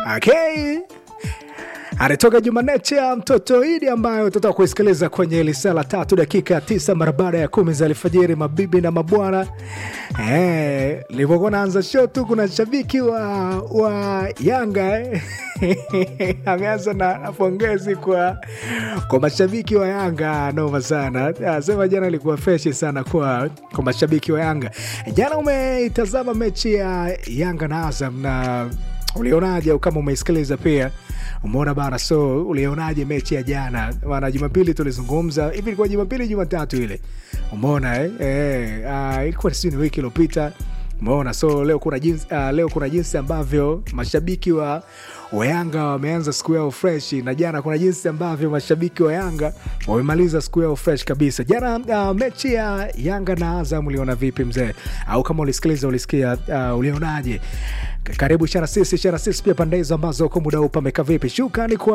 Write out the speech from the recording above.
Okay. Anatoka Jumaneche ya mtoto Idi ambayo tutatoka kuisikiliza kwenye lisala tatu dakika tisa mara baada ya kumi za alfajiri. Mabibi na mabwana, eh, nilivyokuwa naanza show tu, kuna shabiki wa, wa Yanga eh. ameanza na na pongezi kwa, kwa mashabiki wa Yanga. Noma sana, asema jana ilikuwa freshi sana kwa, kwa mashabiki wa Yanga. Jana umeitazama mechi ya Yanga na Azam na ulionaje? Au kama umeisikiliza pia umeona bana, so ulionaje mechi ya jana? Maana Jumapili tulizungumza hivi, ilikuwa Jumapili Jumatatu ile, umeona eh? Eh, ah, ilikuwa sijui ni wiki iliyopita umeona. So leo kuna jinsi, uh, leo kuna jinsi ambavyo mashabiki wa wa Yanga wameanza siku yao fresh, na jana kuna jinsi ambavyo mashabiki wa Yanga wamemaliza siku yao fresh kabisa. Jana uh, mechi ya Yanga na Azam uliona vipi mzee? Au kama ulisikiliza ulisikia, uh, ulionaje? Karibu shana sisi shana sisi pia pande hizo ambazo kwa muda huu pameka vipi? Shukrani kwa